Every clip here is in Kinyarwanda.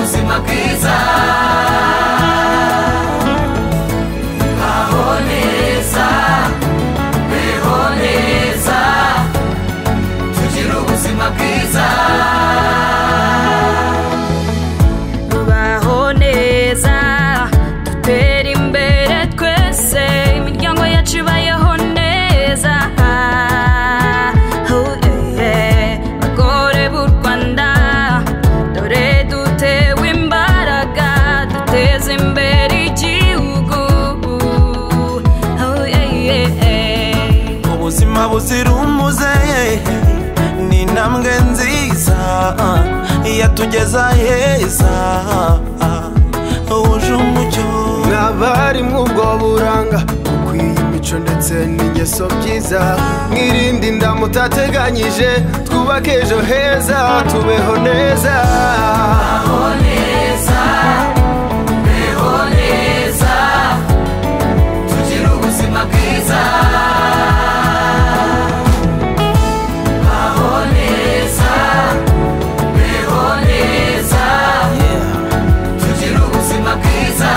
amabwiriza aho neza beho neza tugire ubuzima bwiza tubaho neza dutera imbere twese imiryango yacu ibayeho neza Oh, eh, eh, bagore b'u rwanda dore dutewe imbaraga duteze imbere igihugu Oh, eh, eh, eh. ubuzima buzira umuze ni intambwe nziza yatugeza heza wuje umucyo n'abarimu ubwo buranga ukwiye imico ndetse n'ingeso byiza mwirinde inda mutateganyije twubake ejo heza tubeho neza aho neza beho neza tugire ubuzima bwiza aho neza beho neza tugire ubuzima bwiza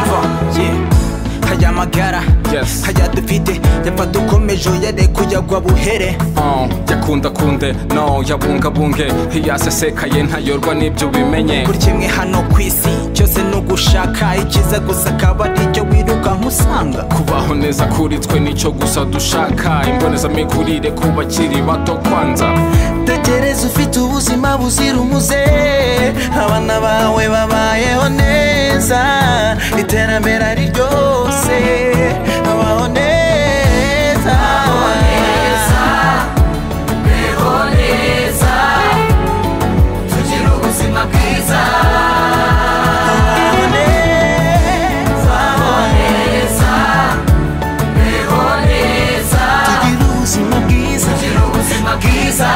umva yeah. aya magara Yes. aya dufite yapfa dukomeje yarekuye buhere Oh, yakundakunde no yabungabunge ntiyasesekaye ntayorwa n'ibyo ubimenye buri kimwe hano ku isi cyose ni ugushaka icyiza gusa akaba aricyo wirukanka usanga kubaho neza kuri twe nicyo gusa dushaka imbonezamikurire ku bakiri bato kwanza tekereza ufite ubuzima buzira umuze abana bawe babayeho neza iterambere ari ryose babaho neza neza beho neza tugire ubuzima bwiza babaho neza aho neza beho neza tugira ubuzima bwiza tugire ubuzima bwiza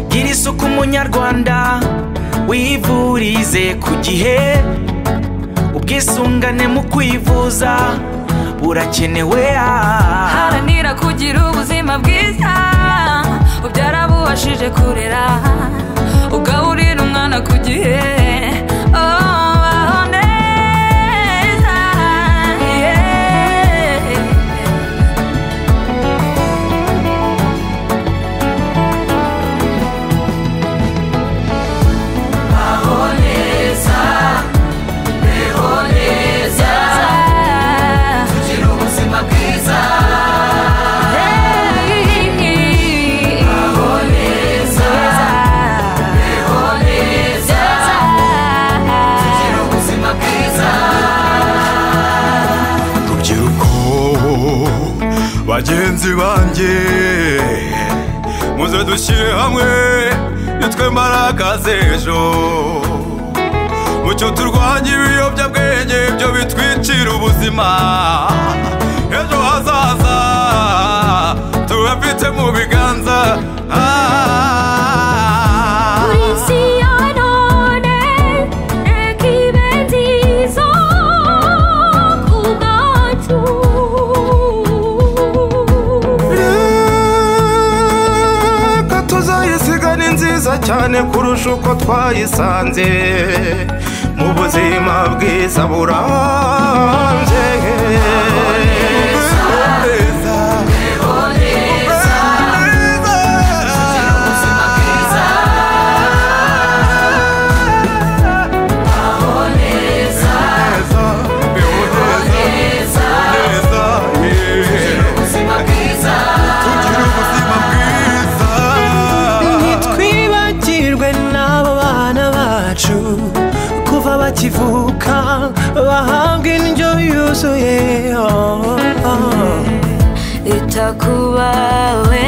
gira isuku munyarwanda wivurize ku gihe ubwisungane mu kwivuza burakenewe ah. haranira kugira ubuzima bwiza ubyara buwashije kurera ugaburira umwana ku gihe Oh, baho neza, yeah. aho neza beho neza tugire ubuzima bwiza aho neza beho neza tugire ubuzima bwiza rubyiruko bagenzi banjye muze dushyire hamwe nitwe mbaraga z'ejo mucyo turwanya ibiyobyabwenge byo bitwicira ubuzima ejo hazaza tubafite mu biganza Ah. reka tuzayisiga ni nziza cyane kurusha uko twayisanze mu buzima bwiza burambye beho neza tugire ubuzima bwiza aho neza beho neza tugire ubuzima bwiza ntitwibagirwe n'abo bana bacu kuva bakivuka bahabwa indyo yuzuye oh, oh. ita ku bawe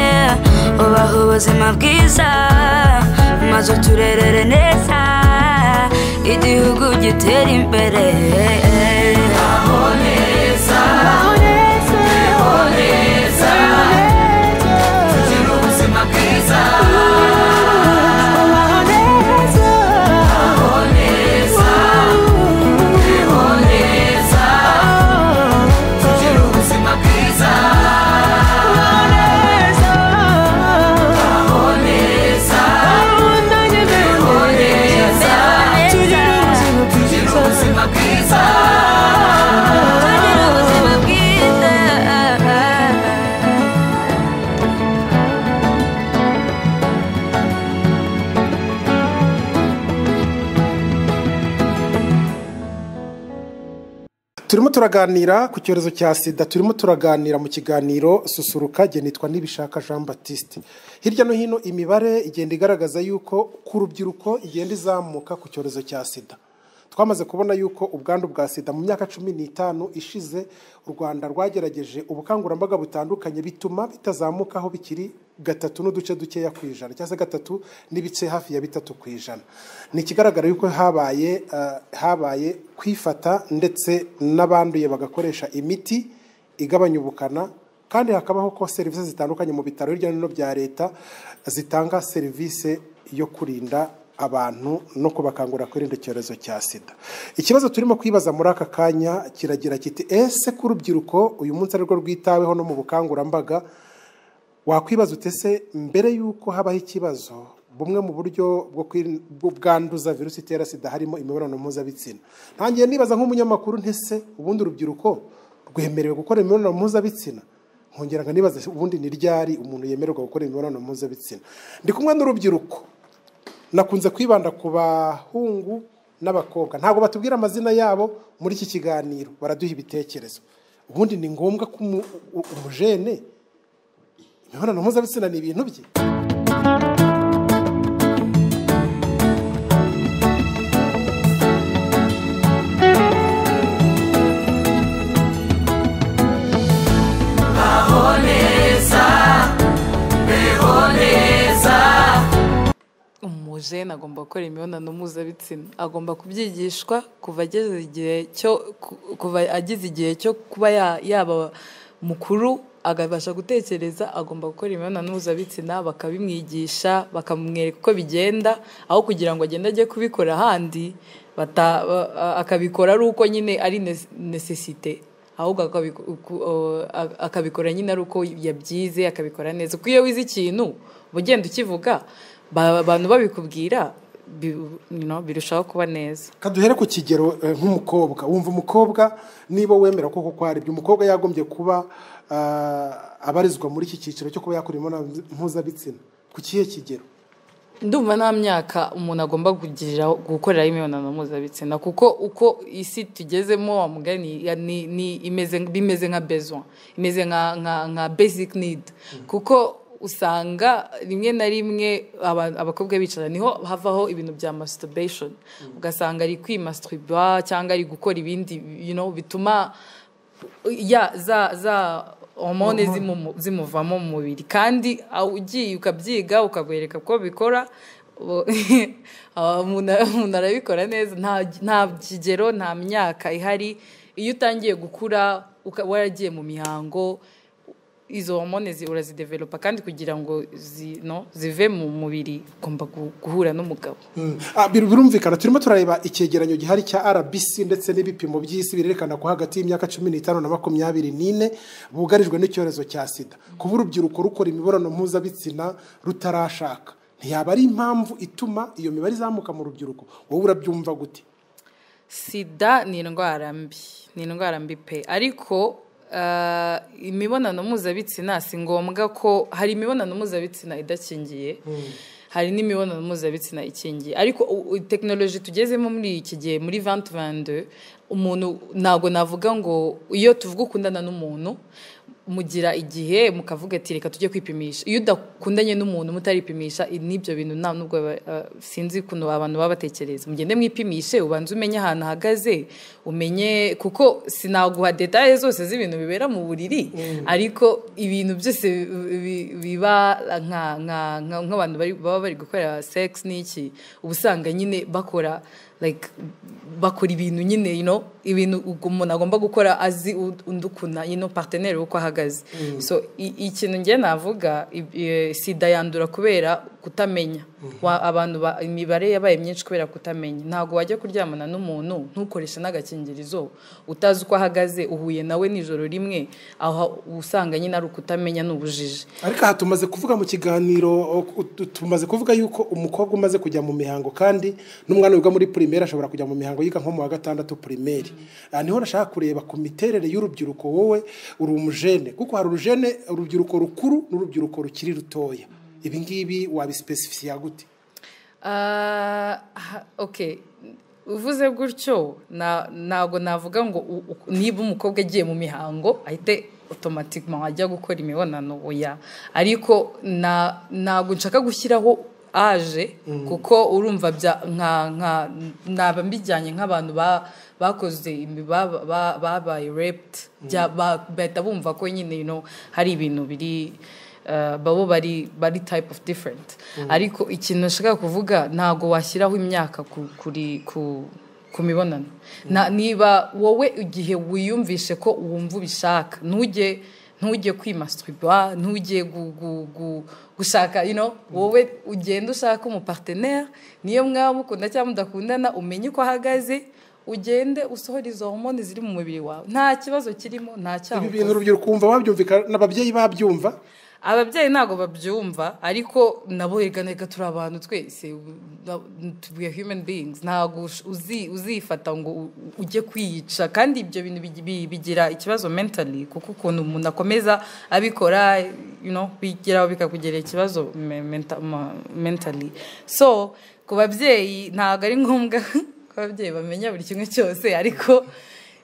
ubaha ubuzima bwiza maze uturerere neza igihugu gitera imbere aho neza beho neza tugire ubuzima bwiza aho neza beho neza tugire ubuzima bwiza aho neza turaganira ku cyorezo cya sida turimo turaganira mu kiganiro susuruka genitwa n'ibishaka jean batiste hirya no hino imibare igenda igaragaza yuko ku rubyiruko igenda izamuka ku cyorezo cya sida twamaze kubona yuko ubwandu bwa sida mu myaka cumi n'itanu ishize u rwanda rwagerageje ubukangurambaga butandukanye bituma bitazamukaho bikiri gatatu n'uduce dukeya ku ijana cyangwa se gatatu n'ibice hafi ya bitatu ku ijana ni ikigaragara yuko habaye eh, habaye kwifata ndetse n'abanduye bagakoresha imiti igabanya ubukana kandi hakabaho ko serivisi zitandukanye mu bitaro hirya no hino bya leta zitanga serivisi yo kurinda abantu no kubakangurira kwirinda icyorezo cya sida ikibazo turimo kwibaza muri aka kanya kiragira kiti ese ko urubyiruko uyu munsi arirwo rwitaweho no mu bukangurambaga wakwibaza utese mbere y'uko habaho ikibazo bumwe mu buryo bwo kwirin- bwo bwanduza virusi itera sida harimo imibonano mpuzabitsina ntangiye nibaza nk'umunyamakuru ntese ubundi urubyiruko rwemerewe gukora imibonano mpuzabitsina nkongera nkanibaza ubundi ni ryari umuntu yemererwa gukora imibonano mpuzabitsina ndi kumwe n'urubyiruko nakunze kwibanda ku bahungu n'abakobwa ntabwo batubwira amazina yabo muri iki kiganiro baraduha ibitekerezo ubundi ni ngombwa ko umu- u- umujene imibonano mpuzabitsina ni ibintu bye umujene agomba gukora imibonano mpuzabitsina agomba kubyigishwa kuva ageze igihe cyo ku- kuva agize igihe cyo kuba ya- yaba mukuru akabasha gutekereza agomba gukora imibonano mpuzabitsina bakabimwigisha bakamwereka uko bigenda aho kugira ngo agende ajye kubikora ahandi bata- ba- a- akabikora ari uko nyine ari nes- necessite ahubwo akabiku- uku- o- a- akabikora nyine ari uko yabyize akabikora neza kuko iyo wize ikintu uba ugenda ukivuga ba- abantu babikubwira bi- you know, birushaho kuba neza kaduhere ku kigero eh, nk'umukobwa wumva umukobwa niba wemera ko kuko hari ibyo umukobwa yagombye kuba ah, abarizwa muri iki cyiciro cyo kuba yakora imibonano mpuzabitsina ku kihe kigero ndumva nta myaka umuntu agomba kugira gukoreraho imibonano mpuzabitsina kuko uko isi tugezemo wa mugani ya- ni- ni imeze bimeze nka besoin imeze nka nka nka basic need kuko usanga rimwe na rimwe aba- abakobwa bicara niho havaho ibintu bya masturbation ugasanga ari kwimasturba cyangwa ari gukora ibindi you know, bituma ya za za hormone zimumu- zimuvamo mu mubiri kandi aho ugiye ukabyiga ukabwereka ko bikora ubu- aho umuntu umuntu arabikora neza nta nta kigero nta myaka ihari iyo utangiye gukura uka- waragiye mu mihango izo hormone zi- urazidevelopa kandi kugira ngo zi- no, zive mu mubiri ugomba gu- guhura n'umugabo Ah, bir- birumvikana turimo turareba icyegeranyo gihari cya rbc ndetse n'ibipimo by'isi birerekana ko hagati y'imyaka cumi n'itanu na makumyabiri n'ine bugarijwe n'icyorezo cya sida kuba urubyiruko rukora imibonano mpuzabitsina rutarashaka ntiyaba ari impamvu ituma iyo mibare izamuka mu rubyiruko wowe urabyumva gute sida ni indwara mbi ni indwara mbi pe ariko eh, imibonano mpuzabitsina si ngombwa ko hari imibonano mpuzabitsina idakingiye hari n'imibonano mpuzabitsina ikingiye ariko u- u- tekinoloji tugezemo muri iki gihe muri vantu vande umuntu ntabwo navuga ngo iyo tuvuga ukundana n'umuntu mugira igihe mukavuga ati reka tujye kwipimisha iyo udakundanye n'umuntu mutaripimisha i- n'ibyo bintu nta nubwo ba- eh, sinzi ukuntu abantu baba batekereza mugende mwipimishe ubanze umenye ahantu ahagaze umenye kuko sinaguha detaye zose z'ibintu bibera mu buriri ariko ibintu byose bi- bi- biba nka- nka- nka- nk'abantu bari- baba bari gukora sex n'iki uba usanga nyine bakora like bakora ibintu nyine you know, ibintu ugu- umuntu agomba gukora azi u- undi ukuna you know, partenaire uko ahagaze so i- ikintu ngiye navuga i- i- sida yandura kubera kutamenya Wa- abantu ba- imibare yabaye myinshi kubera kutamenya ntabwo wajya kuryamana n'umuntu ntukoreshe n'agakingirizo utazi uko ahagaze uhuye nawe nijoro rimwe aho usanga nyine ari ukutamenya n'ubujiji ariko aha tumaze kuvuga mu kiganiro o- u- tumaze kuvuga yuko umukobwa umaze kujya mu mihango kandi n'umwana wiga muri pirimeri ashobora kujya mu mihango yiga nko mu wa gatandatu pirimeri aha niho nashaka kureba ku miterere y'urubyiruko wowe uri umujene kuko hari urujene urubyiruko rukuru n'urubyiruko rukiri rutoya ibi ngibi wabisipesifisiya gute Ah, ha- okay uvuze gutyo na- ntabwo navuga ngo u- u- niba umukobwa agiye mu mihango ahite otomatikima ajya gukora imibonano oya ariko na- ntabwo nshaka gushyiraho aje kuko urumva bya- nka- nka- naba mbijyanye nk'abantu ba- bakoze imi- ba- ba- babaye repti bahita bumva ko nyine you know, hari ibintu biri eh, babo bari bari type of different ariko ikintu nashaka kuvuga ntabwo washyiraho imyaka ku- kuri ku ku mibonano Na- niba wowe igihe wiyumvishe ko wumva ubishaka ntujye ntujye kwimasitiriba ntujye gu- gu- gu- gushaka you know, wowe ugenda ushaka umupartenere niyo mwaba mukunda cyangwa mudakundana umenye uko ahagaze ugende usohora izo homoni ziri mu mubiri wawe nta kibazo kirimo nta cyaha ibi ukoze. bintu urubyiruko wumva wabyumvikana n'ababyeyi babyumva ababyeyi ntabwo babyumva ariko nabo rega reka turi abantu twese na- we are human beings ntabwo ush- uzi- uzifata ngo u- ujye kwiyica kandi ibyo bintu bigi- bi- bigira ikibazo mentally kuko ukuntu umuntu akomeza abikora you know, bigeraho bikakugerera ikibazo me- menta- ma- mentally so ku babyeyi ntabwo ari ngombwa ko ababyeyi bamenya buri kimwe cyose ariko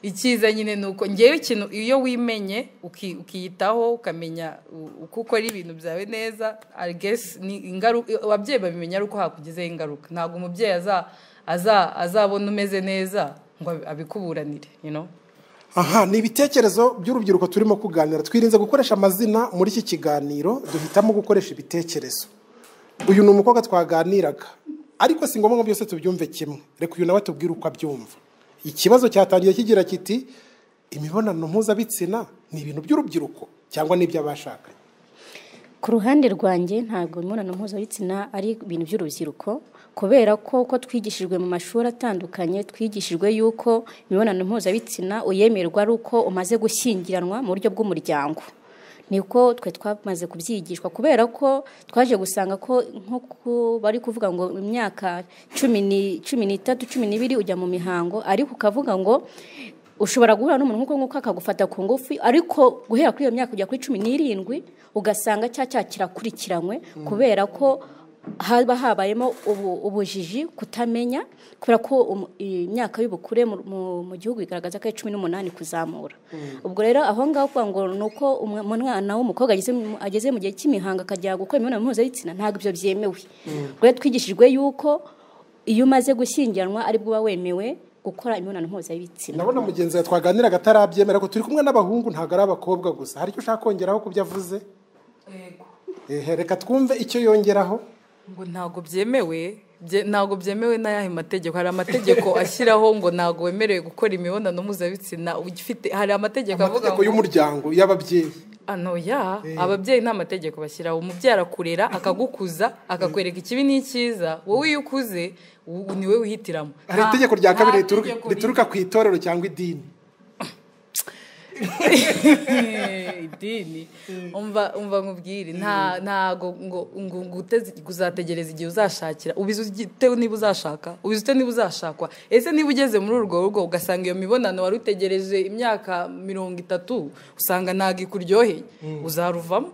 icyiza nyine ni uko ngewe ikintu iyo wimenye uki- ukiyitaho ukamenya u- uko ukora ibintu byawe neza I guess ni ingaruka ababyeyi babimenya ari uko hakugezeho ingaruka ntabwo umubyeyi aza- aza- azabona umeze neza ngo abi- abikuburanire you know? aha ni ibitekerezo by'urubyiruko turimo kuganira twirinze gukoresha amazina muri iki kiganiro duhitamo gukoresha ibitekerezo uyu ni umukobwa twaganiraga ariko si ngombwa ngo byose tubyumve kimwe reka uyu nawe tubwire uko abyumva ikibazo cyatangiye kigira kiti imibonano mpuzabitsina ni ibintu by'urubyiruko cyangwa ni iby'abashakanye ku ruhande rwanjye ntabwo imibonano mpuzabitsina ari ibintu by'urubyiruko kubera ko uko twigishijwe mu mashuri atandukanye twigishijwe yuko imibonano mpuzabitsina uyemerwa ari uko umaze gushyingiranwa mu buryo bw'umuryango niko twe twamaze kubyigishwa kubera ko twaje gusanga ko nk'uko bari kuvuga ngo imyaka cumi ni- cumi n'itatu cumi n'ibiri ujya mu mihango ariko ukavuga ngo ushobora guhura n'umuntu nk'uko nguko akagufata ku ngufu ariko guhera kuri iyo myaka kujya kuri cumi n'irindwi ugasanga cya cyaha kirakurikiranywe kubera ko haba habayemo ubu- ubujiji kutamenya kubera ko um- imyaka y'ubukure mu- mu- mu gihugu igaragaza ko ari cumi n'umunani kuzamura ubwo rero aho ngaho kuvuga ngo ni uko umwe- umwana w'umukobwa ageze mu- ageze mu gihe cy'imihango akajya gukora imibonano mpuzabitsina ntabwo ibyo byemewe ubwo rero twigishijwe yuko iyo umaze gushyingiranwa aribwo uba wemewe gukora imibonano mpuzabitsina ndabona mugenzi wawe twaganiraga atarabyemera ko turi kumwe n'abahungu ntabwo ari abakobwa gusa hari icyo ushaka kongeraho ku byo avuze Ehe, reka twumve icyo yongeraho ngo ntabwo byemewe bye- ntabwo byemewe n'ayahe mategeko hari amategeko ashyiraho ngo ntabwo wemerewe gukora imibonano mpuzabitsina ugifite hari amategeko avuga amategeko ngo y'umuryango y'ababyeyi ano ya ababyeyi nta mategeko bashyiraho umubyeyi arakurera akagukuza akakwereka ikibi n'icyiza wowe iyo ukuze u- ni we wihitiramo hari Nta- itegeko rya nta kabiri rituruka- tegeko rituruka ku itorero cyangwa idini Eh, idini umva umva nkubwire nta ntago ngo ngo ngo uteze uzategereza igihe uzashakira ubizi ute niba uzashaka ubizi ute niba uzashakwa ese niba ugeze muri urwo rugo ugasanga iyo mibonano wari utegereje imyaka mirongo itatu usanga ntago ikuryoheye uzaruvamo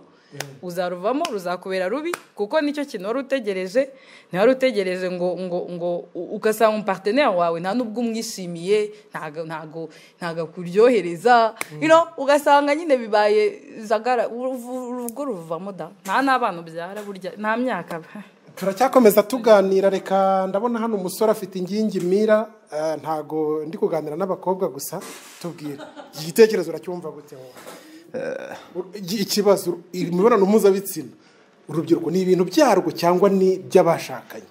uzaruvamo ruzakubera rubi kuko nicyo kintu wari utegereje ntiwari utegereje ngo ngo ngo u- ugasanga umuparteneri wawe nta n'ubwo umwishimiye ntago ntago ntago akuryohereza you know, ugasanga nyine bibaye jagara uruvu- urugo ruvamo da nta n'abana ubyara burya nta myaka turacyakomeza tuganira reka ndabona hano umusore afite ingingi mira eh, ntago ndi kuganira n'abakobwa gusa tubwire iki gitekerezo uracyumva gute wowe? U- iki- ikibazo imibonano mpuzabitsina urubyiruko ni ibintu byarwo cyangwa ni iby'abashakanye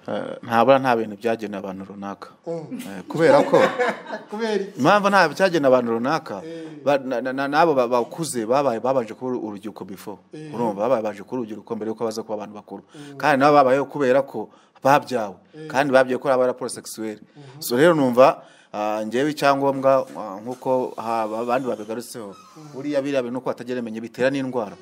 Eh, ntabura nta bintu byagenewe abantu runaka Eh, kubera ko kubera iki? impamvu nta cyagenewe abantu runaka ba- na- na- na- n'abo ba- bakuze babaye babanje kuba urubyiruko bifo urumva babaye babanje kuba urubyiruko mbere yuko baza kuba abantu bakuru kandi nabo babayeho kubera ko babyawe kandi babyawe ko baba porosegisiweri so rero numva ah, ngewe icyangombwa ah, nk'uko ha- abandi babigarutseho buriya biriya bintu uko batageremenya bitera n'indwara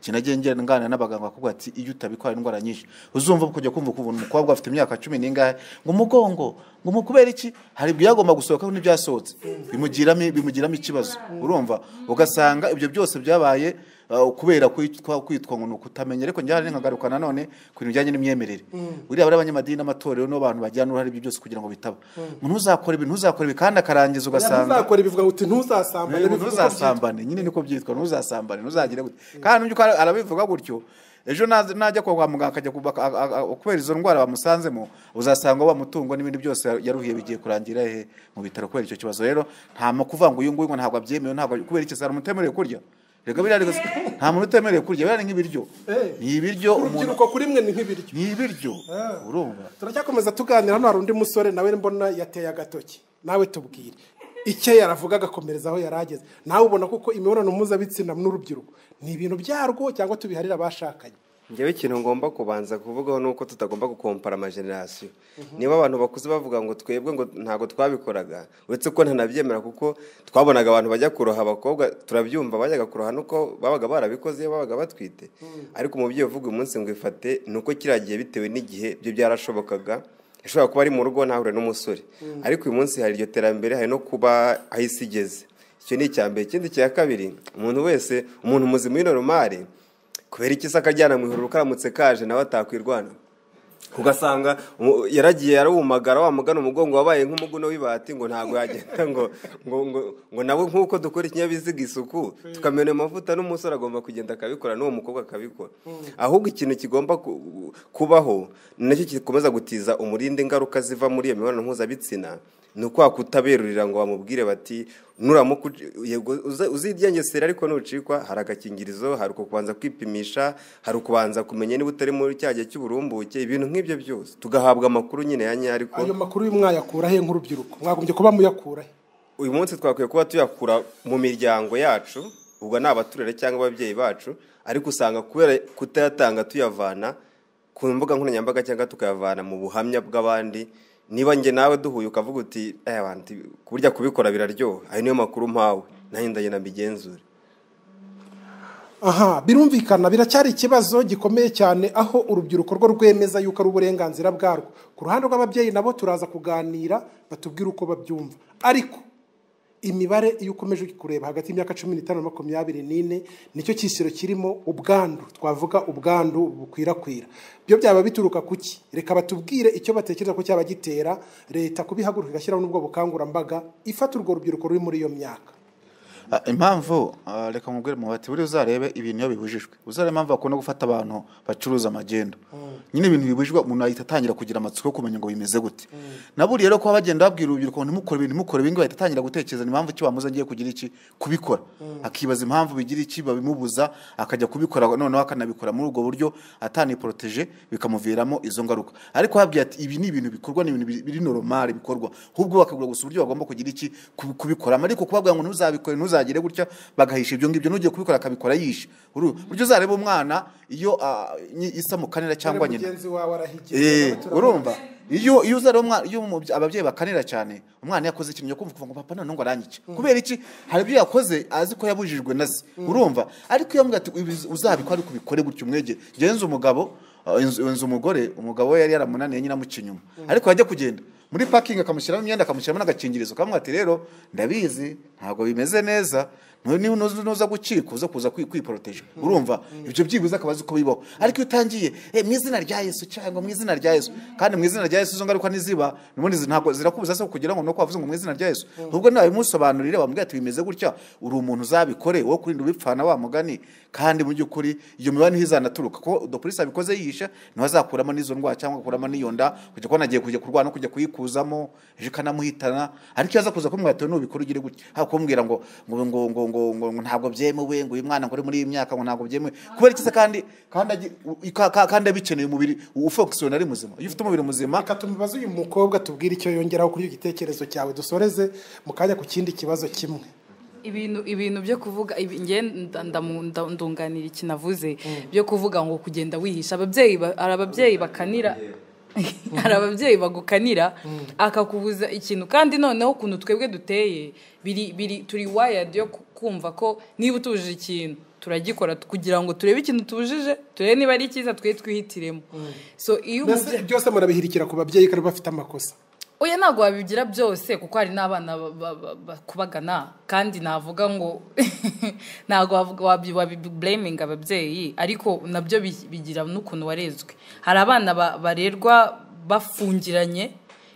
kinagiye nganira n'abaganga bakubwira ati iyo utabikora indwara nyinshi uzumva kujya kumva ukuntu umukobwa afite imyaka cumi n'ingahe ngo umugongo ngo umukubera iki hari ibyagomba gusohokaho n'ibyasohotse bimugiramo bimugiramo ikibazo urumva ugasanga ibyo byose byabaye ah, kubera kwitwa kwitwa ngo ni ukutamenya ariko njyana nkagaruka nanone ku bintu bijyanye n'imyemerere Mm. buriya bari abanyamadini n'amatorero nibo bantu bagira n'uruhare ibyo byose kugira ngo bitaba Mm. ntuzakore ibi ntuzakore ibi kandi akarangiza ugasanga ntuzakora ibivuga uti ntuzasambane bivuga uko ntuzasambane nyine niko byitwa ntuzasambane ntuzagire gute kandi ujya uko arabivuga gutyo ejo naza- najya kwa muganga akajya ku- aka- aka- aka- kubera izo ndwara bamusanzemo uzasanga wa mutungo n'ibindi byose yaruhiye bigiye kurangira he mu bitaro kubera icyo kibazo rero nta mu kuvuga ngo uyu nguyu ngo ntabwo abyemewe ntabwo kubera icyo hari umutemerewe kurya reka biriya rero si- nta muntu utemerewe kurya biriya ni nk'ibiryo Eh. ni ibiryo umuntu urubyiruko kuri mwe ni nk'ibiryo ni ibiryo urumva turacyakomeza tuganira hano hari undi musore nawe mbona yateye agatoki nawe tubwire icyo yaravuga agakomereza aho yari ageze nawe ubona kuko imibonano mpuzabitsina n'urubyiruko ni ibintu byarwo cyangwa tubiharira abashakanye njyewe ikintu ngomba kubanza kuvugaho ni uko tutagomba gukompara amajenerasiyo niba abantu bakuze bavuga ngo twebwe ngo ntabwo twabikoraga uretse ko ntanabyemera kuko twabonaga abantu bajya kuroha abakobwa turabyumva bajyaga kuroha nuko babaga barabikoze babaga batwite ariko umubyeyi uvuga uyu munsi ngo ifate ni uko kiriya gihe bitewe n'igihe byo byarashobokaga ashobora kuba ari mu rugo ntahure n'umusore ariko uyu munsi hari iryo terambere hari no kuba aho isi igeze icyo ni icya mbere ikindi cya kabiri umuntu wese umuntu muzima w'inoromari kubera iki se akajyana mu ijoro karamutse kaje nawe atakwirwana ugasanga umu- yaragiye arawumagara wa mugana umugongo wabaye nk'umuguno w'ibati ngo ntabwo yagenda ngo ngo ngo ngo nawe nk'uko dukora ikinyabiziga isuku tukamena amavuta n'umusore agomba kugenda akabikora n'uwo mukobwa akabikora ahubwo ikintu kigomba ku- kubaho ni nacyo gikomeza gutiza umurindi ingaruka ziva muri iyo mibonano mpuzabitsina ni uko wakutaberurira ngo bamubwire bati nuramuka uci- yego uza- uzidyengesera ariko nucikwa hari agakingirizo hari ukubanza kwipimisha hari ukubanza kumenya niba utari muri cya gihe cy'uburumbuke ibintu nk'ibyo byose tugahabwa amakuru nyine ya nyayo ariko ayo makuru y'umwayakura he nk'urubyiruko mwagombye kuba muyakura he uyu munsi twakwiye kuba tuyakura mu miryango yacu ubwo ni abaturere cyangwa ababyeyi bacu ariko usanga kubera kutayatanga tuyavana ku mbuga nkoranyambaga cyangwa tukayavana mu buhamya bw'abandi niba njye nawe duhuye ukavuga uti "Eh, wanti, burya kubikora biraryoha ayo niyo makuru mpawe nanjye ndagenda mbigenzure aha birumvikana biracyari ikibazo gikomeye cyane aho urubyiruko rwo rwemeza yuko ari uburenganzira bwarwo ku ruhande rw'ababyeyi nabo turaza kuganira batubwire uko babyumva ariko imibare iyo ukomeje kureba hagati y'imyaka cumi n'itanu na makumyabiri n'ine nicyo cyisiro kirimo ubwandu twavuga ubwandu bukwirakwira byo byaba bituruka ku ki reka batubwire icyo batekereza ko cyaba gitera leta kubihaguruka igashyiraho n'ubwo bukangurambaga ifata urwo rubyiruko ruri muri iyo myaka Ah, impamvu ah, reka nkubwire mu bati buriya uzarebe ibintu iyo bibujijwe uzarebe impamvu bakunda gufata abantu bacuruza amagendo nyine ibintu bibujijwe umuntu ahita atangira kugira amatsiko yo kumenya ngo bimeze gute na buriya rero kuba bagenda babwira urubyiruko ngo ntimukore ibintu ntimukore ibintu bahita atangira gutekereza impamvu ki bamuze agiye kugira iki kubikora akibaza impamvu bigira iki babimubuza akajya kubikora noneho akanabikora muri ubwo buryo ataniporoteje bikamuviramo izo ngaruka ariko habwiye ati ibi ni ibintu bikorwa ni ibintu bi- biri noromari bikorwa ahubwo bakabura gusa uburyo bagomba kugira iki ku- kubikoramo ariko kubabwira ngo ntuzabikore ntuzagire gutya bagahisha ibyo ngibyo n'ugiye kubikora akabikora yishe Uru- buryo uzareba umwana iyo ah, nyi- isa mu kanira cyangwa Rero nyina mugenzi wawe arahigira Eh, turabona. urumva iyo iyo uzari umwana iyo umubye- ababyeyi bakanira cyane umwana yakoze ikintu cyo kumva kuvuga ngo papa none ngo aranyice kubera iki hari ibyo yakoze azi ko yabujijwe na se urumva ariko iyo amubwira ati "Ibi uzabikora ariko ubikore gutya umwegere genza umugabo uh, inzu inzu umugore umugabo we yari yaramunaniye nyine amuca inyuma ariko yajya kugenda muri parking akamushyiramo imyenda akamushyiramo n'agakingirizo kamwe ati rero ndabizi ntabwo bimeze neza nu- niba nuza nuza gukika uza kuza kwi- kwiporoteje urumva ibyo byibuze akaba azi uko bibaho ariko iyo utangiye "Eh, mu izina rya yesu cyangwa mu izina rya yesu kandi mu izina rya yesu izo ngaruka niziba ubundi zi- ntabwo zirakubuza se kugira ngo nuko wavuze ngo mu izina rya yesu ahubwo nawe bimusobanurire bamubwira ati bimeze gutya uri umuntu uzabikore wo kurinda ubipfana wa mugani kandi mu by'ukuri iyo mibare niho izanaturuka kuko dopolisi abikoze yiyisha niho azakuramo n'izo ndwara cyangwa akuramo n'iyo nda kujya kubona agiye kujya kurwara no kujya kuyikuzamo ejo ikamuhitana ariko iyo aza kuza kumubwira ati nubikora ugire gutya haba kumubwira ngo ngo ngo ngo ngo ngo ngo ntabwo byemewe ngo uyu mwana ngo uri muri iyi myaka ngo ntabwo byemewe kubera iki se kandi kandi agi- u- ka- ka- kandi abikeneye umubiri ufokisiwe ari muzima iyo ufite umubiri muzima reka tumubaze uyu mukobwa tubwire icyo yongeraho kuri icyo gitekerezo cyawe dusoreze mu kanya ku kindi kibazo kimwe ibintu ibintu byo kuvuga ibi- njye nda- ndamu- nda- ndunganira iki navuze byo kuvuga ngo kugenda wihisha ababyeyi ba- hari ababyeyi bakanira hari ababyeyi bagukanira akakubuza ikintu kandi noneho ukuntu twebwe duteye biri biri turi wayadi yo ku- kumva ko niba utujije ikintu turagikora kugira ngo turebe ikintu tujije turebe niba ari cyiza twe twihitiremo so iyo Mbese byose murabihirikira ku babyeyi kandi bafite amakosa oya ntabwo wabigira byose kuko hari n'abana ba- ba- ba- bakubagana kandi navuga ngo ntabwo wavuga- wabi- wabibureminga ababyeyi ariko nabyo bi- bigira n'ukuntu warezwe hari abana ba- barerwa bafungiranye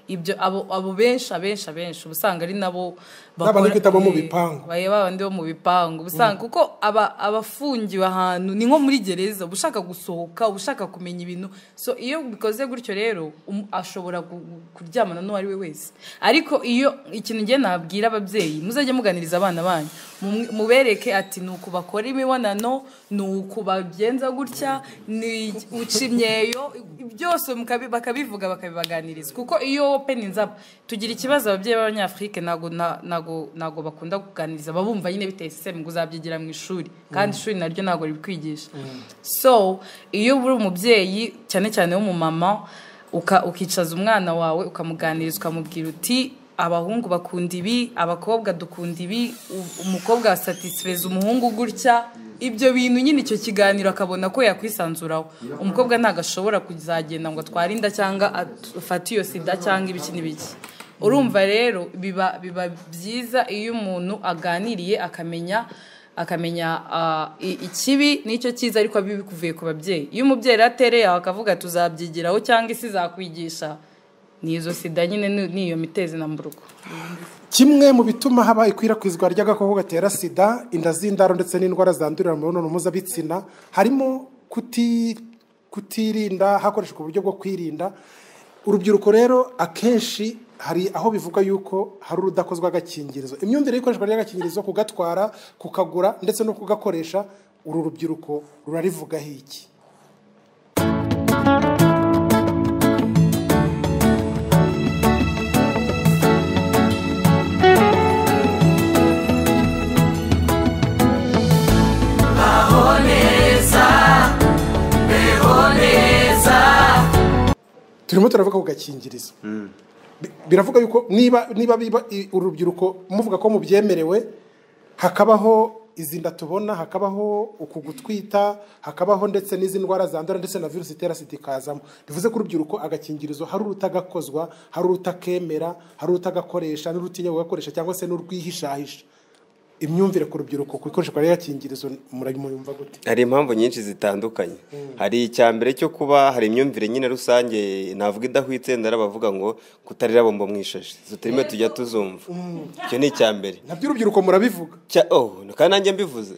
ibyo abo abo benshi abenshi abenshi uba usanga ari nabo N'abandi twita bo mu Eh, bipangu. baya babandi bo mu bipangu uba usanga kuko aba- abafungiwe ahantu ni nko muri gereza uba ushaka gusohoka uba ushaka kumenya ibintu so iyo bikoze gutyo rero um- ashobora gu- gu- kuryamana n'uwo ari we wese ariko iyo ikintu ngiye nabwira ababyeyi muzajya muganiriza abana banyu mumwe- mubereke ati ni uku bakora imibonano ni uku bagenza gutya ni uca imyeyo byose mukabi- bakabivuga bakabibaganiriza kuko iyo open nzaba tugira ikibazo ababyeyi b'abanyafurike ntabwo na- ntabwo ntabwo bakunda kuganiriza babumva nyine biteye sisiteme ngo uzabyigira mu ishuri kandi Mm. ishuri naryo ntabwo ribikwigisha so iyo uri umubyeyi cyane cyane w'umumama uka- ukicaza umwana wawe ukamuganiriza ukamubwira uti abahungu bakunda ibi abakobwa dukunda ibi u- umukobwa asatisfeza umuhungu gutya ibyo bintu nyine icyo kiganiro akabona ko yakwisanzuraho umukobwa ntabwo ashobora kuzagenda ngo atware inda cyangwa at- afate iyo sida cyangwa ibiki n'ibiki urumva rero biba biba byiza iyo umuntu aganiriye akamenya akamenya ah, i- ikibi n'icyo cyiza ariko bikuvuye ku babyeyi iyo umubyeyi rero atereye aho akavuga ati uzabyigiraho cyangwa isi zakwigisha ni izo sida nyine ni- ni iyo mitezi na mburugo kimwe mu bituma haba ikwirakwizwa ry'agakoko gatera sida inda z'indaro ndetse n'indwara zandurira mu mibonano mpuzabitsina harimo kuti- kutirinda hakoreshejwe uburyo bwo kwirinda urubyiruko rero akenshi hari aho bivuga yuko hari urudakozwa agakingirizo imyumvire y'ikoreshwa ry'agakingirizo kugatwara kukagura ndetse no kugakoresha uru rubyiruko rurarivugaho iki baho neza beho neza turimo turavuga ku gakingirizo Bi- biravuga yuko niba niba biba i- urubyiruko muvuga ko mubyemerewe hakabaho izi nda tubona hakabaho uku gutwita hakabaho ndetse n'izi ndwara zandura ndetse na virusi itera sida ikazamo bivuze ko urubyiruko agakingirizo hari urutagakozwa hari urutakemera hari urutagakoresha n'urutinya kugakoresha cyangwa se n'urwihishahisha imyumvire ku rubyiruko ku ikoreshwa ry'agakingirizo murayumva gute hari impamvu nyinshi zitandukanye hari icya mbere cyo kuba hari imyumvire nyine rusange navuga idahwitse ndara bavuga ngo kutarira bombo mu ishashi tutarimo tujya tuzumva icyo ni icya mbere nabyo urubyiruko murabivuga kandi nanjye mbivuze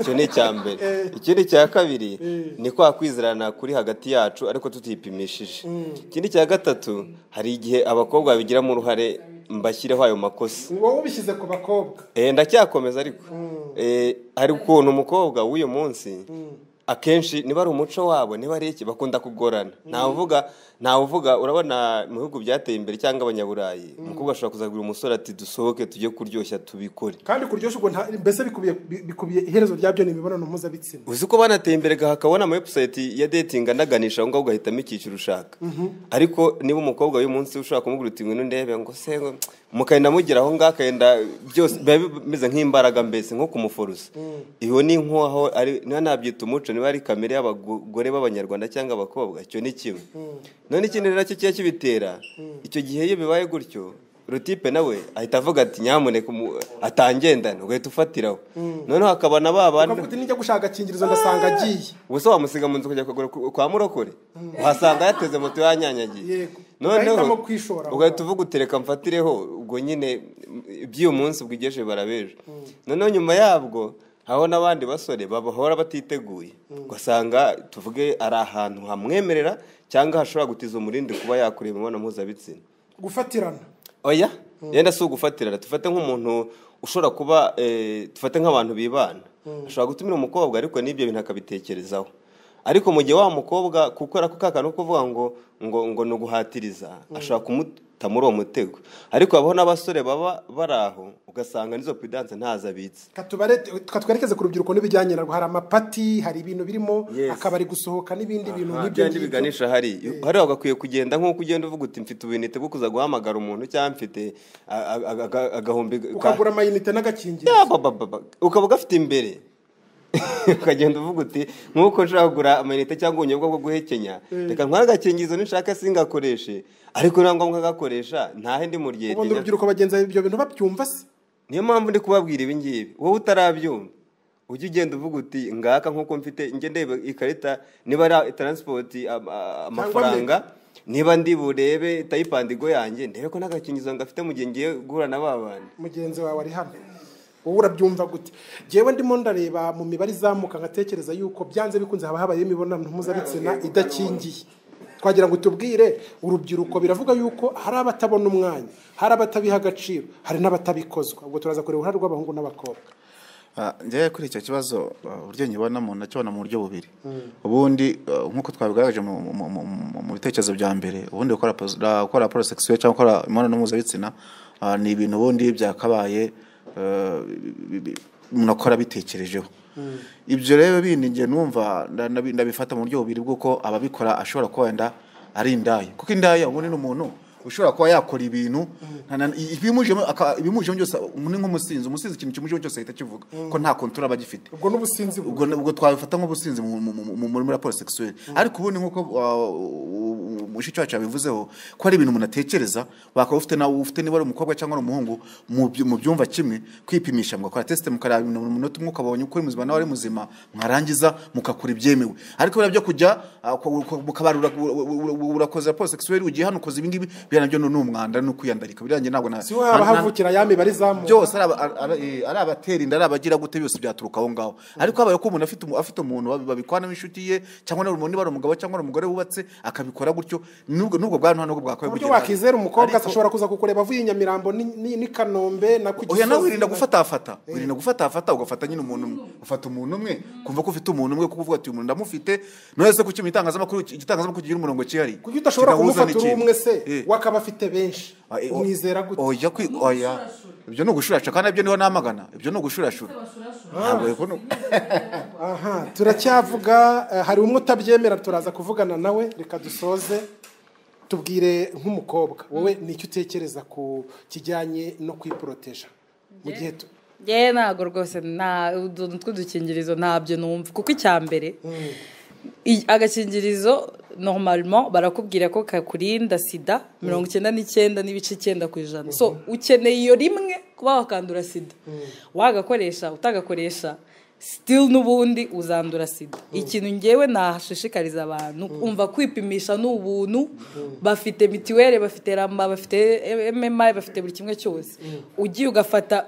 icyo ni icya mbere ikindi cya kabiri ni kwa kwizerana kuri hagati yacu ariko tutipimishije ikindi cya gatatu hari igihe abakobwa babigiramo uruhare mbashyireho ayo makosa ni wowe ubishyize ku bakobwa Eh, ndacyakomeza ariko Eh, hari ukuntu umukobwa w'uyu munsi akenshi niba ari umuco wabo niba ari iki bakunda kugorana ntavuga ntavuga urabona mu bihugu byateye imbere cyangwa abanyaburayi umukobwa ashobora kuzagura umusore ati dusohoke tujye kuryoshya tubikore kandi kuryoshya ubwo nta- mbese bikubiye bikubiye iherezo ryabyo ni imibonano mpuzabitsina uzi ko banateye imbere hakabona ama website ya dating anaganisha aho ngaho ugahitamo icyiciro ushaka ariko niba umukobwa w'uyu munsi ushobora kumubwira uti ngwino ndebe ngo se ngo mukagenda mugera aho ngaho akagenda byose biba bimeze nk'imbaraga mbese nko kumuforosa iyo ni nk'aho ari niba nabyita umuco niba ari kamere y'abagore b'abanyarwanda cyangwa abakobwa icyo ni kimwe none ikindi rero cyo kiba kibitera icyo gihe iyo bibaye gutyo rutipe nawe ahita avuga ati nyamuneka umu- atangendana ugahita ufatiraho noneho hakaba na ba bandi ukavuga uti nijya gushaka agakingirizo ndasanga agiye ubuse wamusiga mu nzu kujya kugura ku- kwa murokore uhasanga yateze moto yanyanyagiye yego ugahitamo noneho kwishora ugahita uvuga utereka mfatireho ubwo nyine mm, iby'uyu munsi bwigeje barabeje noneho nyuma yabwo hariho n'abandi basore babahora batiteguye ugasanga tuvuge ari ahantu hamwemerera cyangwa hashobora gutiza umurindi kuba yakorera imibonano mpuzabitsina gufatirana oya yenda si ugufatirana dufate nk'umuntu ushobora kuba eh, dufate nk'abantu bibana ashobora gutumira umukobwa ariko n'ibyo bintu akabitekerezaho ariko mu gihe wa mukobwa gukora ako kakantu ko kuvuga ngo ngo ngo ni uguhatiriza ashobora kumuta muri uwo mutego ariko habaho n'abasore baba bari aho ugasanga n'izo pidanse ntazo abitse Katubarete- ka twerekeze ku rubyiruko n'ibijyanye narwo hari amapati hari ibintu birimo akabari gusohoka n'ibindi bintu Aha, nk'ibyo bya bindi biganisha hariya hariya wagakwiye kugenda nk'uko ugenda uvuga uti mfite ubunite bwo kuza guhamagara umuntu cyangwa mfite a- a- a- aga- agahumbi ka- ukagura amayinite n'agakingira Ya, ba, ba, ba, ba. ukaba ugafite imbere ukagenda uvuga uti nk'uko nshobora kugura amayinite cyangwa ubunyobwa bwo guhekenya reka ntwagakingizo nishaka singakoreshe ariko nta ngombwa agakoresha ntahe ndi mu ubundi ryegenya urubyiruko bagenza ibyo bintu babyumva se niyo mpamvu ndi kubabwira ibi ngibi wowe utarabyumva ujya ugenda uvuga uti ngaka nk'uko mfite njye ndeba ikarita niba ari taransipoti am- a- amafaranga niba ndi burebe tayipandigo yanjye ndebe ko nta gakingizo ngafite mu gihe ngiye guhura na ba bandi mugenzi wawe ari hano wowe urabyumva gute njyewe ndimo ndareba mu mibare izamuka nkatekereza yuko byanze bikunze haba habayeho imibonano mpuzabitsina idakingiye twagira ngo tubwire urubyiruko biravuga yuko hari abatabona umwanya hari abatabiha agaciro hari n'abatabikozwa ubwo turaza kureba uruhare rw'abahungu n'abakobwa Ah, njyewe kuri icyo kibazo ah, uburyo nkibonamo nakibona mu buryo bubiri ubundi eh, nk'uko twabigaragaje mu- mu- mu- mu- mu bitekerezo bya mbere ubundi gukora pos- ah, gukora porosegisiyo cyangwa gukora imibonano mpuzabitsina ah, ni ibintu ubundi byakabaye eh, bi- bi- umuntu akora bitekerejeho ibyo rero bindi njye numva nda- ndabi- ndabifata mu buryo bubiri bw'uko ababikora ashobora kuba wenda ari indaya kuko indaya ubundi ni umuntu ushobora kuba yakora ibintu nta- na- i- ibimujemo aka- ibimujemo byose ni nk'umusinzi umusinzi ikintu kimujemo cyose ahita kivuga ko nta kontura aba agifite ubwo n'ubusinzi ubwo ubwo twabifata nk'ubusinzi mu- mu- mu- mu muri raporo sexuelle ariko ubundi nk'uko mushiki wacu yabivuzeho ko ari ibintu umuntu atekereza wakaba ufite nawe ufite niba ari umukobwa cyangwa ari umuhungu mu byu- mu byumva kimwe kwipimisha mugakora tesite mukareba ibintu mu munota umwe ukabonye uko uri muzima nawe ari muzima mwarangiza mugakora ibyemewe ariko biriya byo kujya ah, ku- ku- mukabarura u- u- u- urakoze raporo sexuelle ugiye hano ukoze ibingibi biriya nabyo ni umwanda ni ukwiyandarika biriya njye ntabwo na- si wowe haba nta- nta- havukira ya mibare izamuka byose ari aba- ari- ari- ari abatera inda ari abagira gute byose byaturuka aho ngaho ariko habaye ko umuntu afite umu- afite umuntu babi- babikwanamo inshuti ye cyangwa niba niba ari umugabo cyangwa ari umugore wubatse akabikora gutyo n'ubwo n'ubwo bwantu ntabwo bwakwiye uburyo kugera hano. wakizera umukobwa Ariko- ashobora kuza kukureba avuye i nyamirambo ni- ni ni kanombe na ku oya nawe Gisozi. wirinda gufatafata wirinda gufatafata ugafata nyine umuntu umwe ufata umuntu umwe kumva ko ufite umuntu umwe kuko uvuga ati uyu muntu ndamufite nohese ku kintu itangazamakuru igitangazamakuru kigira umurongo cyihariye kuko udashobora kumufata Kidahuzwa uri n'ikindi. umwe se we akaba afite benshi Ah, eh, o- umwizera gute oya kwi oya ibyo ni ugushurashura kandi ibyo niho namagana ibyo ni ugushurashura ntabwo rero ni- aha turacyavuga eh, hari umwe utabyemera turaza kuvugana nawe reka dusoze tubwire nk'umukobwa wowe ni icyo utekereza ku kijyanye no kwiporoteja mu gihe tu- yewe ntabwo rwose nta utuntu tw'udukingirizo ntabyo numva kuko icya mbere i- agakingirizo normalement barakubwira ko kakurinda sida mirongo icyenda n'icyenda n'ibice icyenda ku ijana so ukeneye iyo rimwe kuba wakandura sida wagakoresha utagakoresha sitili n'ubundi uzandura sida ikintu ngewe nashishikariza abantu umva kwipimisha ni ubuntu bafite mitiweli bafite ramba bafite mmi bafite buri kimwe cyose ugiye ugafata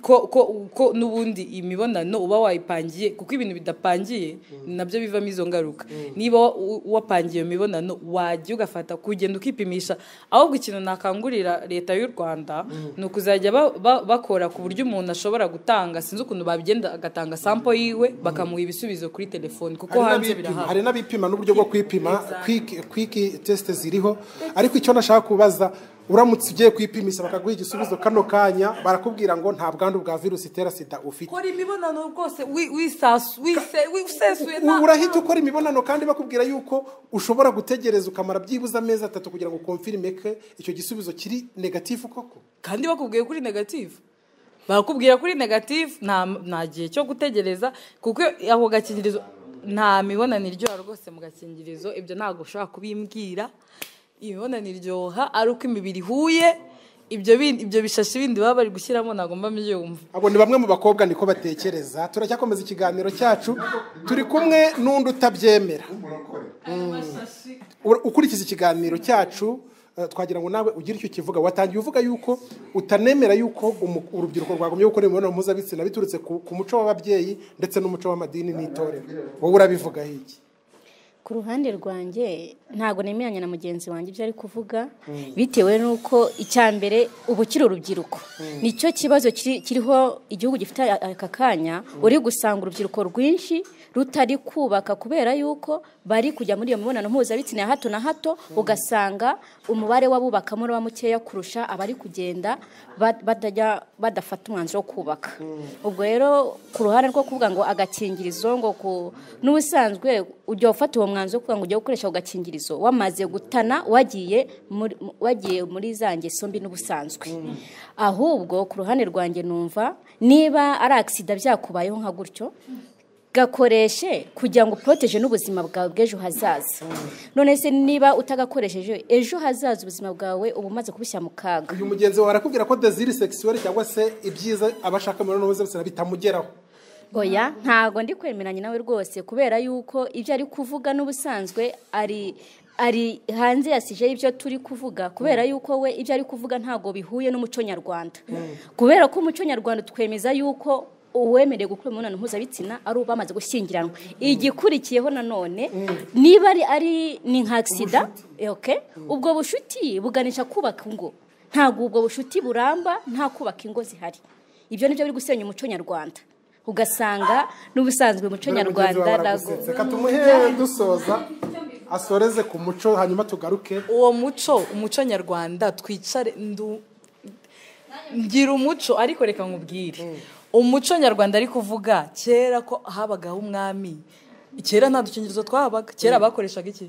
ko ko ko n'ubundi imibonano uba wayipangiye kuko ibintu bidapangiye nabyo bivamo izo ngaruka niba wa- u- wapangiye iyo mibonano wajya ugafata kugenda ukipimisha ahubwo ikintu nakangurira leta y'u rwanda ni ukuzajya ba- ba- bakora ku buryo umuntu ashobora gutanga sinzi ukuntu bagenda agatanga sampo yiwe bakamuha ibisubizo kuri telefoni kuko hari hanze n'abipima- birahari hari n'abipima n'uburyo bwo kwipima kwiki tesite ziriho ariko icyo nashaka kubaza uramutse ugiye kwipimisha bakaguha igisubizo kano kanya barakubwira ngo nta bwandu bwa virusi itera sida ufite kora imibonano rwose wi- wisasu- wise- wisesuye ubu nta- urahita ukora imibonano kandi bakubwira yuko ushobora gutegereza ukamara byibuze amezi atatu kugira ngo ukomfirime ko icyo gisubizo kiri negatifu koko kandi bakubwiye kuri negatifu bakubwira kuri negatifu nta nta gihe cyo gutegereza kuko ako gakingirizo nta mibonano iryoha rwose mu gakingirizo ibyo ntabwo ushobora kubimbwira imibonano iryoha ari uko imibiri ihuye ibyo bindi- ibyo bishashi bindi baba bari gushyiramo ntabwo mba mbyumva abo ni bamwe mu bakobwa niko batekereza turacyakomeza ikiganiro cyacu turi kumwe n'undi utabyemera Ura- ukurikiza ikiganiro cyacu eh, twagira ngo nawe ugire icyo ukivuga watangiye uvuga yuko utanemera yuko umu- urubyiruko rwagumye gukora imibonano mpuzabitsina biturutse ku ku muco w'ababyeyi ndetse n'umuco w'amadini n'itorero wowe urabivugaho iki ku ruhande rwanjye ntabwo nemeranya na mugenzi wanjye ibyo ari kuvuga bitewe n'uko icya mbere ubu kiri urubyiruko nicyo kibazo kiri- kiriho igihugu gifite a- aka kanya uri gusanga urubyiruko rwinshi rutari kubaka kubera yuko bari kujya muri iyo mibonano mpuzabitsina ya hato na hato ugasanga umubare w'abubakamo uraba mukeya kurusha abari kugenda ba- batajya badafata umwanzuro wo kubaka ubwo rero ku ruhande rwo kuvuga ngo agakingirizo ngo ku n'ubusanzwe ujya ufata uwo mwanzuro wo kuvuga ngo ujye gukoresha ako gakingirizo wamaze gutana wagiye muri- mu- wagiye muri za ngeso mbi n'ubusanzwe ahubwo ku ruhande rwanjye numva niba ari agisida byakubayeho nka gutyo gakoreshe kugira ngo uporoteje n'ubuzima bwawe bw'ejo hazaza none se niba utagakoresheje ejo hazaza ubuzima bwawe uba umaze kubushyira mu kaga uyu mugenzi wawe arakubwira ko desire sexuelle cyangwa se ibyiza abashaka imibonano mpuzabitsina bitamugeraho oya ntago ndi kwemeranya nawe rwose kubera yuko ibyo ari kuvuga n'ubusanzwe ari ari hanze ya sije ibyo turi kuvuga kubera yuko we ibyo ari kuvuga ntago bihuye n'umuco nyarwanda kubera ko umuco nyarwanda twemeza yuko uwemerewe gukora imibonano mpuzabitsina ari uba bamaze gushyingiranwa igikurikiyeho nanone niba ari ari ni nka agisida oke ubwo bushuti buganisha kubaka ingo ntabwo ubwo bushuti buramba nta kubaka ingo zihari ibyo nibyo biri gusenya umuco nyarwanda ugasanga n'ubusanzwe umuco nyarwanda ntabwo reka tumuhe dusoza asoreze ku muco hanyuma tugaruke uwo muco umuco nyarwanda twicare ndu ngira umuco ariko reka nkubwire umuco nyarwanda ari kuvuga kera ko habagaho umwami kera nta dukingirizo twahabaga kera bakoreshaga iki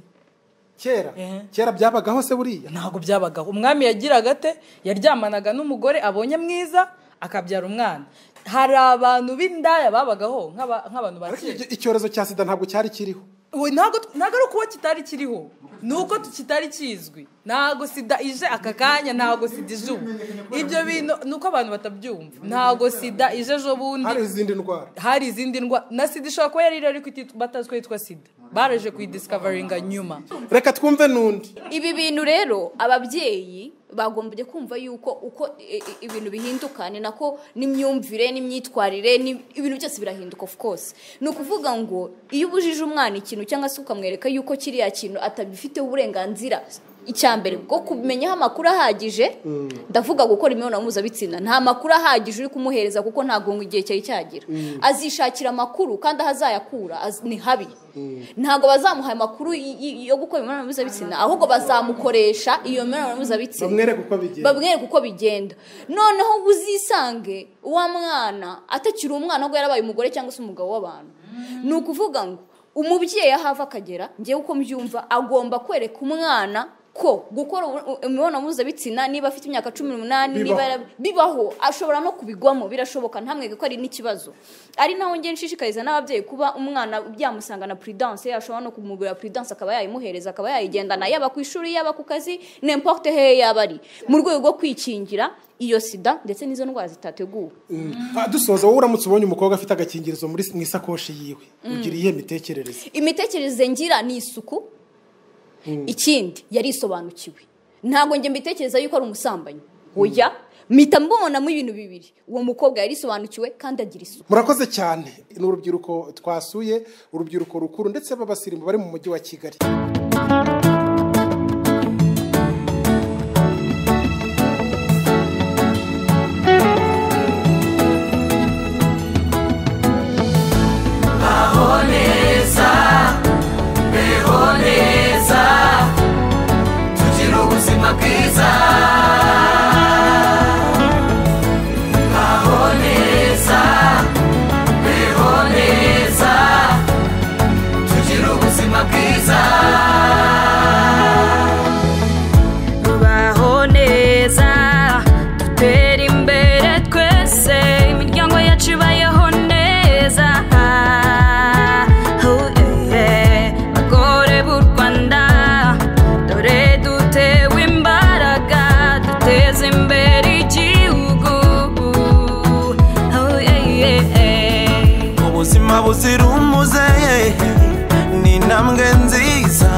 kera kera byabagaho se buriya ntabwo byabagaho umwami yagiraga ate yaryamanaga n'umugore abonye mwiza akabyara umwana hari abantu b'indaya babagaho nk'abantu ba kera icyorezo cya sida ntabwo cyari kiriho we ntabwo ari ukuba kitari kiriho ni uko kitari kizwi ntabwo sida ije aka kanya ntabwo sida ije ubu ibyo bintu ni uko abantu batabyumva ntabwo sida ije ejo bundi hari izindi ndwara hari izindi ndwara na sida ishobora kuba yari ariko batazi ko yitwa sida baraje kuyidisikavaringa nyuma reka twumve n'undi ibi bintu rero ababyeyi bagombye kumva yuko uko ibintu bihinduka ni nako n'imyumvire n'imyitwarire ibintu byose birahinduka of course ni ukuvuga ngo iyo ubujije umwana ikintu cyangwa se ukamwereka yuko kiriya kintu atabifiteho uburenganzira icya mbere bwo kumenyaho amakuru ahagije ndavuga gukora imibonano mpuzabitsina nta makuru ahagije uri kumuhereza kuko ntabwo igihe cyari cyagira azishakira amakuru kandi aho azayakura ni habi ntabwo bazamuha amakuru yo gukora imibonano mpuzabitsina ahubwo bazamukoresha iyo mibonano mpuzabitsina bamwereka uko bigenda noneho uzisange uwa mwana atakiri umwana ahubwo yarabaye umugore cyangwa se umugabo w'abantu ni ukuvuga ngo umubyeyi aho ava akagera ngewe uko mbyumva agomba kwereka umwana ko gukora imibonano mpuzabitsina niba afite imyaka cumi n'umunani bibaho ashobora no kubigwamo birashoboka ntamwe ko ari n'ikibazo ari naho ngeni nshishikariza n'ababyeyi kuba umwana byamusanga na puridanse ashobora no kumugurira puridanse akaba yayimuhereza akaba yayigendana yaba ku ishuri yaba ku kazi n'importe he yaba ari mu rwego rwo kwikingira iyo sida ndetse n'izo ndwara zitateguwe dusoza wowe uramutse ubonye umukobwa afite agakingirizo mu isakoshi yiwe ugira iyihe mitekerereze imitekerereze ngira ni isuku ikindi yari isobanukiwe ntabwo njye mbitekereza yuko ari umusambanyi oya mpita mbonamo ibintu bibiri uwo mukobwa yari isobanukiwe kandi agira isuku murakoze cyane ni urubyiruko twasuye urubyiruko rukuru ndetse b'abasirimu bari mu mujyi wa kigali tubaho neza dutera imbere twese imiryango yacu ibayeho neza Oh, yeah. bagore b'u rwanda dore dutewe imbaraga duteze imbere igihugu Oh, yeah, yeah. ubuzima buzira umuze ni intambwe nziza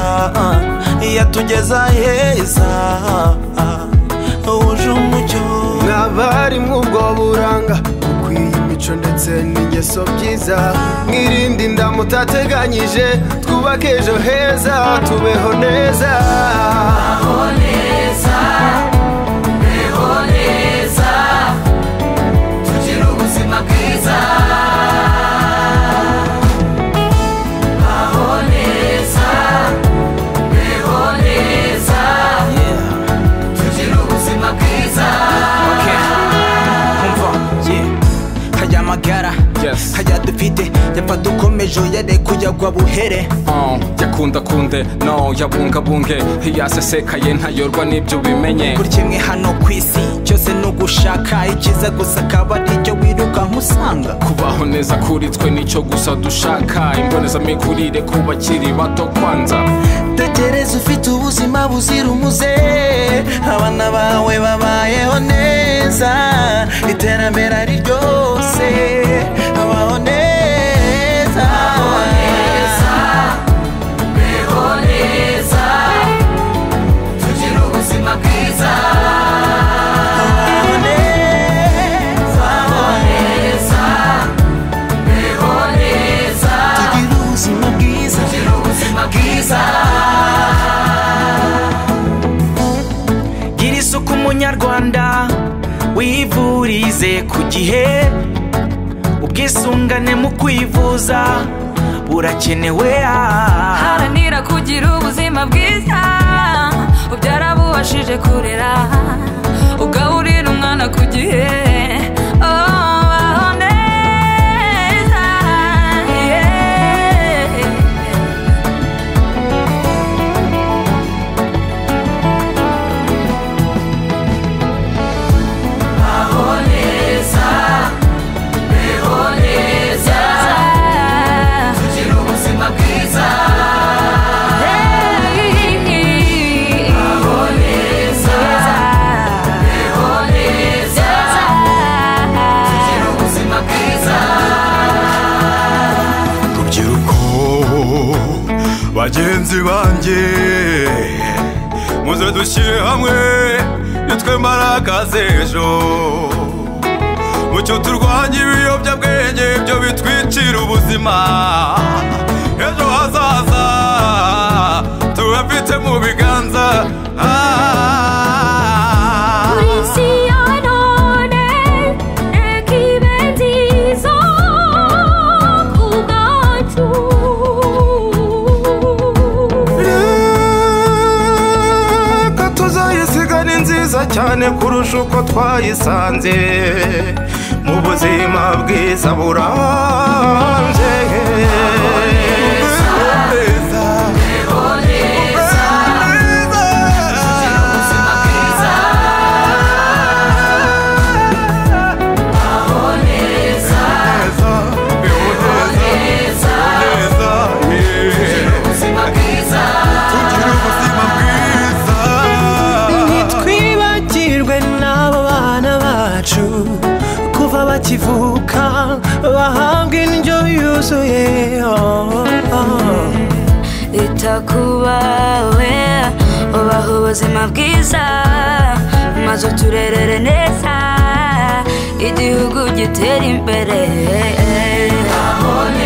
yatugeza heza wuje umucyo mwabarimu ubwo buranga ukwiye imico ndetse n'ingeso byiza mwirinde inda mutateganyije twubake ejo heza tubeho neza Beho neza, beho neza, tugire ubuzima bwiza. Baho neza, beho neza, tugire ubuzima bwiza. umva yeah. hajya amagara hajya dufite yapfa dukomeje yarekuye agwa buhere jya bikundakunde no yabungabunge ntiyasesekaye ntayorwa n'ibyo ubimenye kuri kimwe hano ku isi cyose ni ugushaka icyiza gusa akaba aricyo wirukanka usanga kubaho neza kuri twe nicyo gusa dushaka imbonezamikurire ku bakiri bato kwanza tekereza ufite ubuzima buzira umuze abana bawe babayeho neza iterambere ari ryose babaho neza beho neza tugire ubuzima bwiza baho neza baho neza beho neza tugire ubuzima bwiza tugire ubuzima bwiza gira isuku munyarwanda wivurize ku gihe ubwisungane mu kwivuza burakenewe ah. haranira kugira ubuzima bwiza ubyarabubashije kurera ugaburira umwana ku gihe Oh, baho neza, yeah. baho neza beho neza tugire ubuzima bwiza baho neza beho neza tugire ubuzima bwiza rubyiruko bagenzi banjye muze dushyire hamwe nitwe mbaraga z'ejo mucyo turwanya ibiyobyabwenge byo bitwicira ubuzima ejo hazaza tubafite mu biganza reka tuzayisiga ni nziza cyane kurusha uko twayisanze mu buzima bwiza burambye ntitwibagirwe n'abo bana bacu kuva bakivuka bahabwa indyo yuzuye oh, oh. ita ku bawe ubaha ubuzima bwiza maze uturerere neza igihugu gitera imbere baho neza